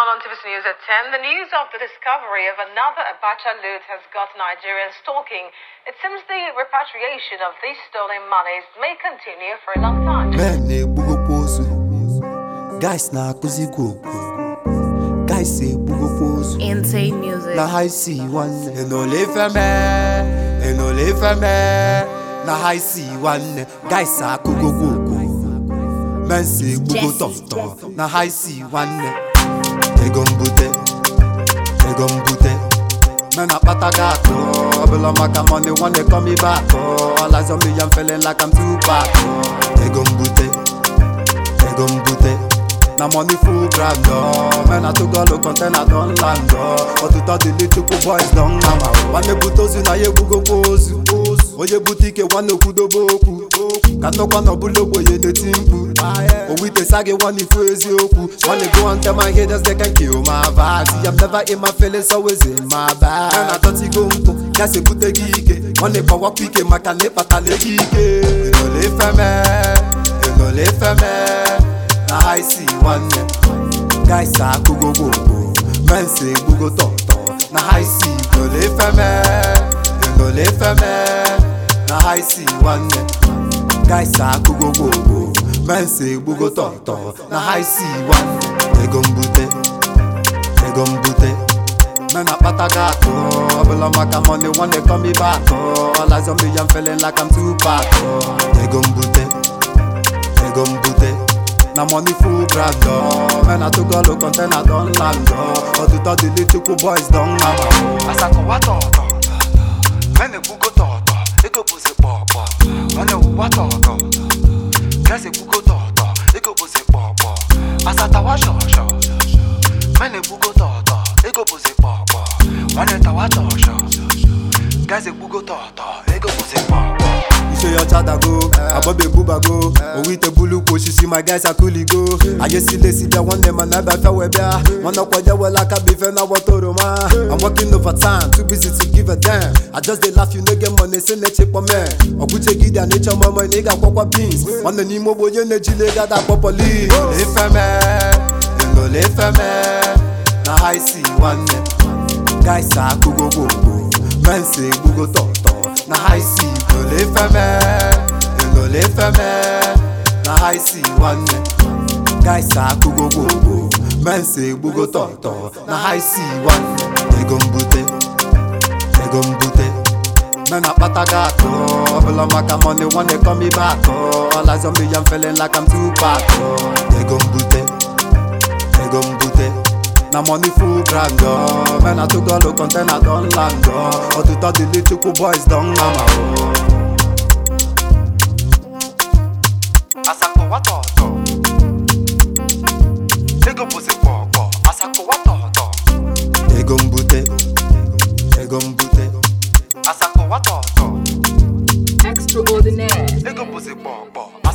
on TVC News at 10. The news of the discovery of another Abacha loot has got Nigerians talking. It seems the repatriation of these stolen monies may continue for a long time. men na-egbugokwa ozu guys na-akụzikwa okwu guys egbugokwa ozu Insane music. na ha isi nwanne enole ifeme enole ifeme na ha isi nwanne guys akụgokwa okwu mensi egbugo tọmtọm na ha isi nwanne ego mbute ego mbute men akpata gị akụ ọbụla maka money nwanne come back all eyes on me I'm feeling like I'm too back ego mbute ego mbute na money full ground oh. men atụgọlụ container don land oh. ọtụtụ dị little boys don nama nwanne bute ozu na ya egbugokwa ozu onye bute ike nwanne kwudobe okwu ka nnọkwa na ọbụla ogbenye na-eti mkpu owitesa gị nwanne ifu eziokwu nwanne go and tell my haters they can kill my vibe I'm never in my feelings always in my bag na adọtigo mpụ ya si ebute gị ike nwanne kpọwakwa ike maka na ịkpatala gị ike enole ifeme enole ifeme na ha isi nwanne guys akụgo gbogbo mensi egbugo tọtọ na ha isi enole ifeme enole ifeme na ha isi nwanne guys akụgo gbogbo mensi egbugo tọtọ na ha isi nwanne ego mbute ego mbute men akpata gị akụ ọbụla maka money nwanne come back all eyes on me I'm feeling like I'm too back ego mbute ego mbute na money full ground oh. men atụgọlụ container don land oh. ọtụtụ dị little boys don nama asakọwa tọ̀ọ̀tọ̀ mẹ́ni gbúgbó tọ̀ọ̀tọ̀ ego bụzi kpọ̀ọ̀kpọ̀ nwanne wụwa tọ̀ọ̀tọ̀ gẹ́sì gbúgbó tọ̀ọ̀tọ̀ ego bụzi kpọ̀ọ̀kpọ̀ asatawa shọ̀ọ̀shọ̀ mẹ́ni gbúgbó tọ̀ọ̀tọ̀ ego bụzi kpọ̀ọ̀kpọ̀ nwanne tawa tọ̀ọ̀shọ̀ gẹ́sì gbúgbó tọ̀ọ̀tọ̀ ego bụzi kpọ̀ọ̀kpọ̀ ise ya ọchadago agbọba egbubago owu ite bulukwu osisi my guys akuligo ayesilesi bịa nwanne ma na ebe afịa wee bịa nwanne ọkwaje wela aka bụ ife na agbata oroma I'm working over time too busy to give a damn I just dey laugh you no get money say na-echekpọ me ọgwụchegide a na-eche ọmụmụ na ị ga-akwakwa beans nwanne n'ime ogbe onye na-ejile ego ada akpọ polis ifeme enole ifeme na ha isi nwanne guys akụgo gbogbo mensi egbugo tọtọ na ha isi enole ifeme enole ifeme na ha isi nwanne guys akụgo gbogbo mensi egbugo tọtọ na ha isi nwanne ego mbute ego mbute men akpata gị akụ ọbụla maka money nwanne come back all eyes on me I'm feeling like I'm too back ego mbute ego mbute na money full ground oh. men atụgọlụ container don land oh. ọtụtụ dị little boys don nama oh. asakọwa tọ̀ọ̀tọ̀ ego bụzi kpọ̀ọ̀kpọ̀ asakọwa tọ̀ọ̀tọ̀ ego mbute ego mbute asakọwa tọ̀ọ̀tọ̀ Extraordinaire. ego bụzi kpọ̀ọ̀kpọ̀